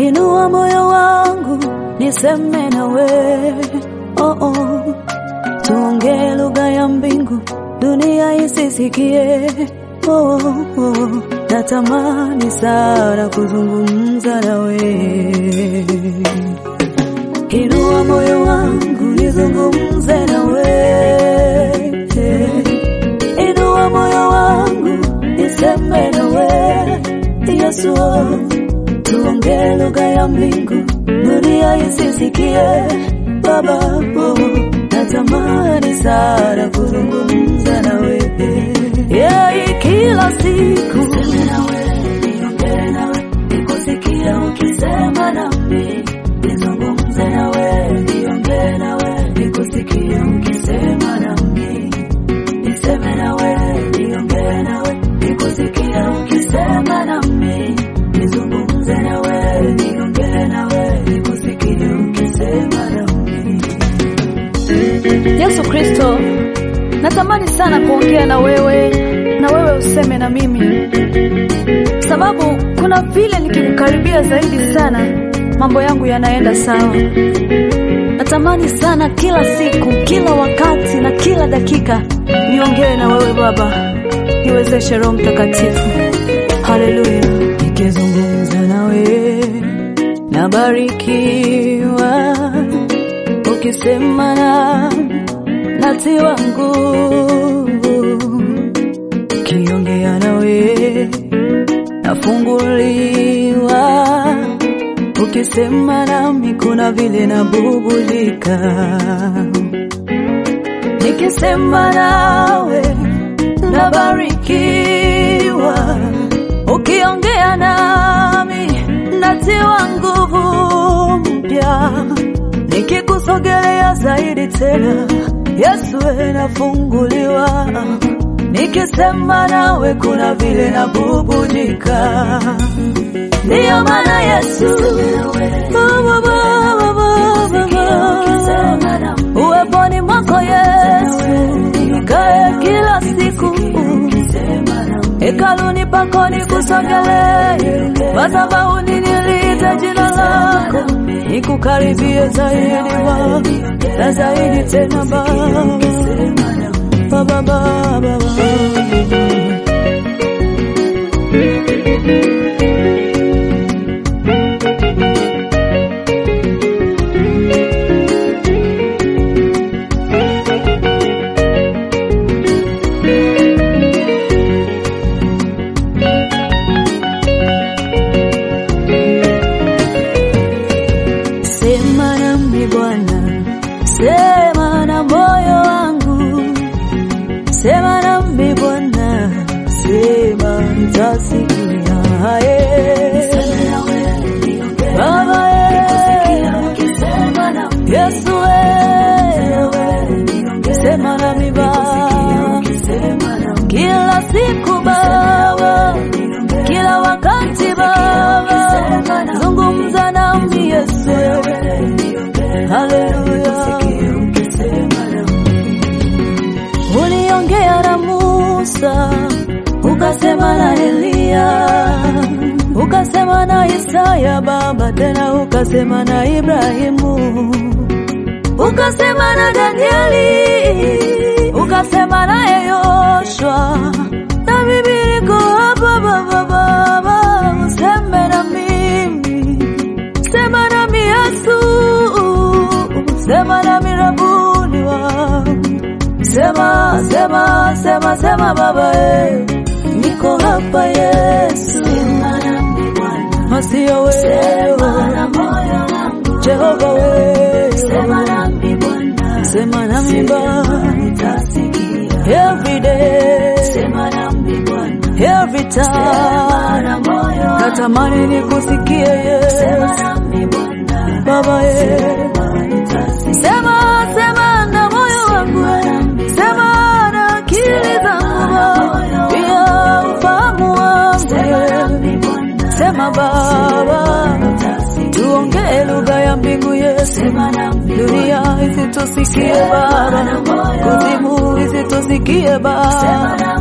inua moyo wangu niseme nawe, oh oh, tuongee lugha ya mbingu, dunia isisikie. Oh, oh, natamani sana kuzungumza nawe. Inua moyo wangu nizungumze nawe, inua moyo wangu niseme nawe, Yesu, tuongee lugha ya mbingu, dunia isisikie. Baba, oh, natamani sana kuzungumza nawe, yeah, kila siku niseme nawe, niongee nawe, nikusikie ukisema nami nizungumze nawe, niongee nawe, nikusikie ukisema nami, niseme nawe, niongee nawe, nikusikie ukisema nami, nizungumze nawe, niongee nawe, nikusikie ukisema nami. Yesu Kristo, natamani sana kuongea na wewe na wewe useme na mimi, sababu kuna vile nikikukaribia zaidi sana mambo yangu yanaenda sawa. Natamani sana kila siku, kila wakati na kila dakika niongee na wewe Baba, niwezeshe Roho Mtakatifu. Haleluya! Nikizungumza nawe nabarikiwa, ukisema na natiwa nguvu, kiongea nawe nafunguliwa, ukisema nami kuna vile nabubulika, nikisema nawe nabarikiwa, ukiongea nami natiwa nguvu mpya, nikikusogelea zaidi tena Yesu we nafunguliwa, nikisema nawe kuna vile nabubujika. Ndiyo maana Yesu Baba, Baba, Baba, uweponi mwako Yesu nikae kila siku hekaluni pako nikusogelee, madhabahuni niliite jina lako, nikukaribie zaidi Baba na zaidi tena Baba, Baba, Baba, Baba. Sema nami Bwana, sema na moyo wangu, sema nami Bwana, sema nitasikia. Eh. Baba, eh. Yesu, eh. sema nami Baba, kila siku Baba, kila wakati Baba, zungumza nami Yesu, haleluya. Uliongea na Musa, ukasema na Eliya, ukasema na Isaya Baba, tena ukasema na Ibrahimu, ukasema na Danieli, ukasema naye Yoshua, na mimi niko hapa Baba, Baba, useme na mimi, sema nami Yesu, sema nami Rabuni wangu Sema, sema, sema, sema Baba, eh. niko hapa Yesu, masio wewe Jehova wewe, sema nami Baba, every day, every time, natamani nikusikie Yesu, Baba eh. Sema, sema na moyo wangu, sema na akili zangu, pia ufahamu wangu. Sema Baba, tuongee lugha ya mbingu Yesu, dunia isitusikie Baba, kuzimu isitusikie Baba,